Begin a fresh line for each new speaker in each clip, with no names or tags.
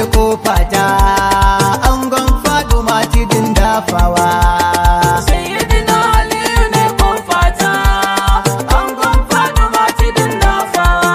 kofa ta angon faduma tidin dafawa
Sayyidina Aliyu ne kofata, angon Fatima tidin dafawa.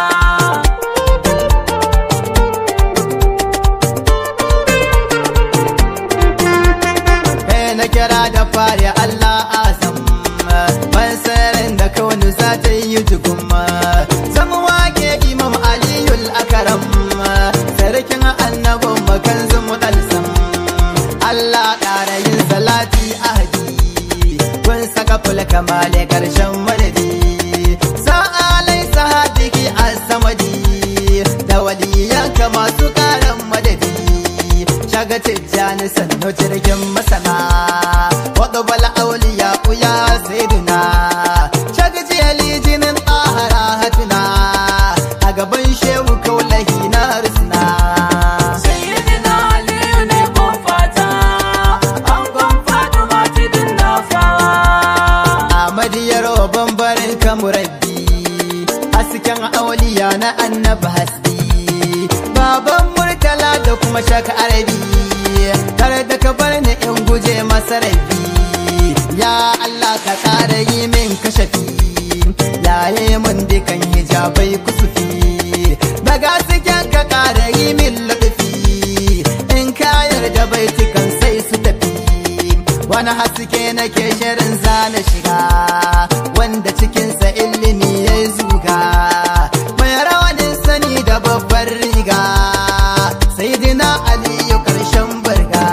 Kai na kira da fari Allah azam ban sarin da kauni za ta yi jigumma zan wake imam aliyul akaram sarkin annabin makan zumu dalsam Allah ƙara yin salati ahadi kun saka fulka male karshen madadi sa'alai sahabiki as-samadi da waliyanka masu ƙaran madadi shaga tijjani sannu jirgin masana wadda bala auliya uya saiduna shaga jiyali jinin ɗahara hatuna a gaban shehu kaulahi na harsuna
Sayyidina Aliyu ne kofata, angon Fatima tidin dafawa.
Ahmadiyar bambarin kamurabbi hasken auliya na annabi hasbi baban murtala da kuma shaka arabi tare da ka bar ni in guje masa rabi ya Allah ka ƙara yi min kashafi yaye mun dukan hijabai kusufi daga cikin ka ƙara yi min laɗafi in ka yarda baitukan sai su tafi wani haske nake shirin zana shiga wanda cikinsa ilimi ya zuga mai rawanin sani da babbar riga sai dina aliyu karshen barga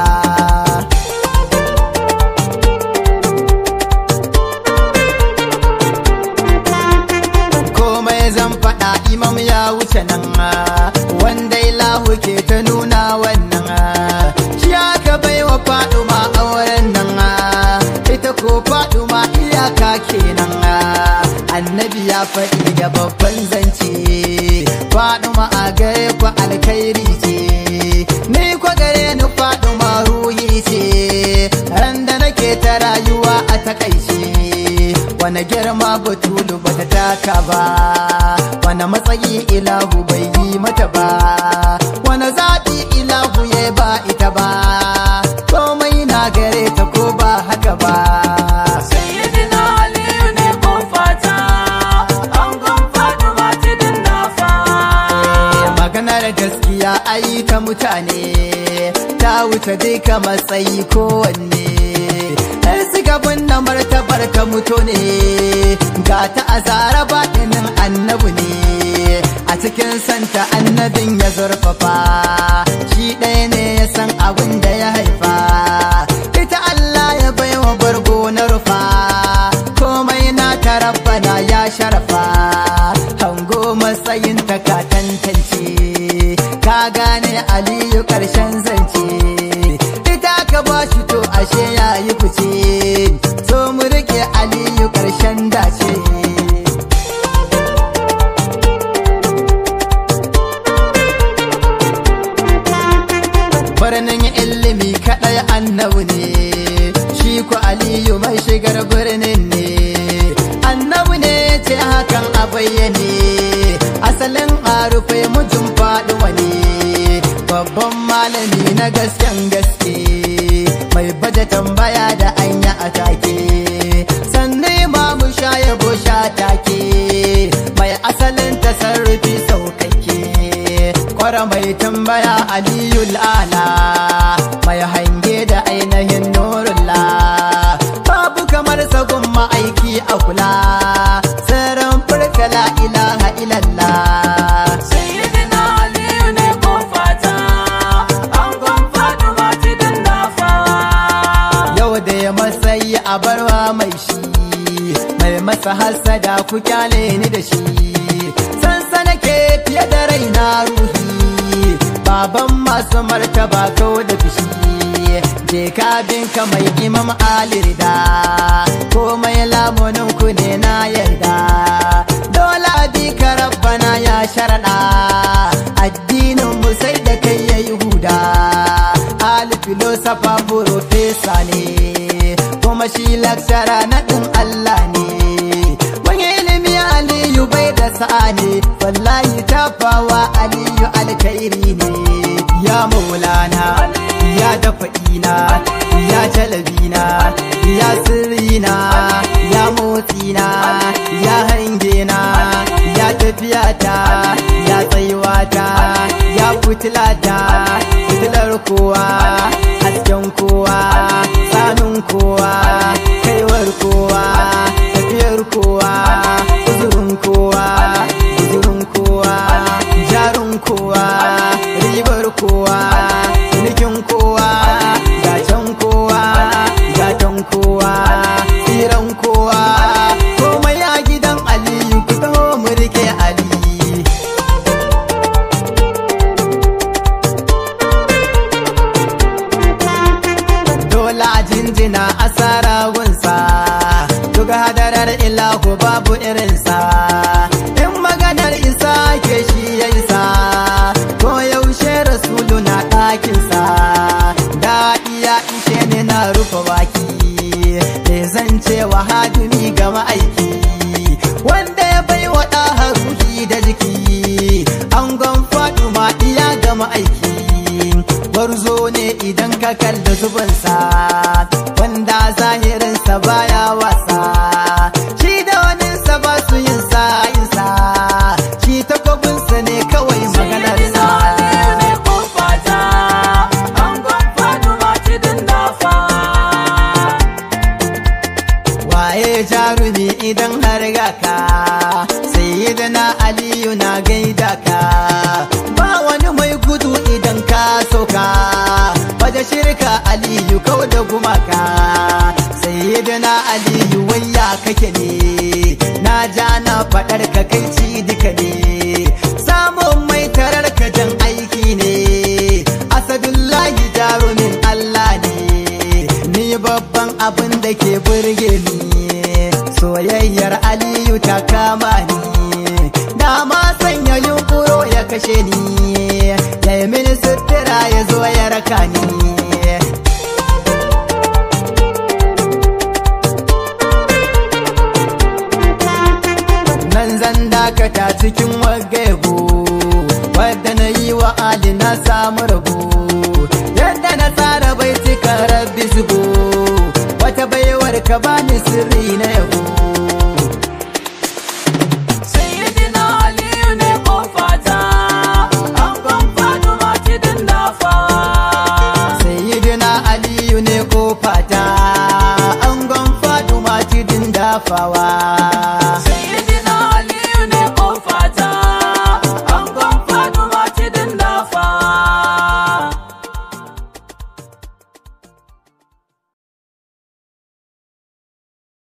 komai zan faɗa imam ya wuce nan wanda ilahu ke ta nuna wannan shi aka bai wa faɗuma auren nan ita ko faɗuma iyaka kenan annabi ya faɗi da babban zance faɗuma a gare ku alkhairi ce ni kwa gare ni faɗuma ruhi ce ran da nake ta rayuwa a takaice wani girma batulu bata taka ba wani matsayi ilahu bai yi mata ba wani zaɓi ilahu ya ba ita ba komai na gare ta ko ba haka ba
Sayyidina Aliyu ne kofata, angon Fatima tidin dafawa.
maganar gaskiya ai ta mutane ta wuce duka matsayi kowanne ɗan suka binne martabar ta mutu ne ga ta azara baɗinin annabu ne a cikin santa annabin ya zurfafa shi ɗaya ne ya san abin da ya haifa ita Allah ya baiwa bargo na rufa komai na ta rabbana ya sharafa hango matsayin ta ka tantance ka gane aliyu karshen zance ita ka ba shi to ashe ya yi fice so mu rike aliyu karshen dace birnin ilimi kaɗai annabu ne shi ku aliyu mai shigar birnin ne annabu ne ce hakan a bayyane asalin arufe mutum faɗuwa ne babban malami na gasken gaske mai baje tambaya da anya a take sannan ma mu sha yabo sha take mai asalin tasarrufi saukakke kwara mai tambaya aliyul ala mai hange da ainihin nurullah babu kamar sagun ma'aiki a kula sirrin furta la ilaha illallah
Sayyidina Aliyu ne kofata, angon Fatima tidin dafawa.
yau da ya matsayi a barwa mai shi mai masa hasada ku kyale ni da shi sansana ke fiye da raina ruhi baban masu martaba kau da fishi je ka binka mai imam alirda komai lamunin ku ne na yarda dole bi ka rabbana ya sharaɗa addinin mu sai da kai ya yi huda ali filosofa profesa ne kuma shi lakshara na ɗin Allah ne wani ilimi aliyu bai da sa'a ne wallahi tafawa aliyu alkhairi ne ya maulana ya dafa ina ya jalabina ya sirrina ya motsina ya hangena ya tafiyata ya tsayuwata ya fitilata fitilar kowa hasken kowa tsanin kowa kaiwar kowa tafiyar kowa uzurin kowa uzurin kowa jarin kowa ribar kowa cinikin kowa gacen kowa gatan kowa tsiran kowa komai a gidan aliyu ku taho mu rike ali dole a jinjina asara gunsa duk hadarar ilahu babu irinsa in maganar isa ke shi ya isa ko yaushe rasulu na ɗakinsa da iya ishe ne na rufe baki da zan ce wa hadumi ga ma'aiki wanda ya bai wa ɗaha ruhi da jiki an faɗu ma iya ga ma'aiki gwarzo ne idan ka kalli zubansa wanda zahirinsa baya wasa shi da waninsa ba su yin sa'insa shi takwabinsa ne kawai maganarsa waye jarumi idan har gaka sayyidina aliyu na gaida ka ba wani mai gudu idan ka sauka waje shirka aliyu kau da gumaka sayyidina aliyu wayya kake ne na ja na faɗar ka kai ci duka ne samun mai tarar ka jan aiki ne asadullahi jarumin allah ne ni babban abin da ke burge ni soyayyar aliyu ta kama ni dama sanya yunkuro ya kashe ni ya yi mini sutura ya zo ya raka ni nan zan dakata cikin wagego wadda na yi wa ali na samu rabo yadda na tsara bai cika rabbi zubo wata baiwar ka bani sirri na yabo
Sayyidina Aliyu ne kofata, angon Fatima tidin dafawa.
sayyidina aliyu ne kofata angon faduma tidin dafawa
Sayyidina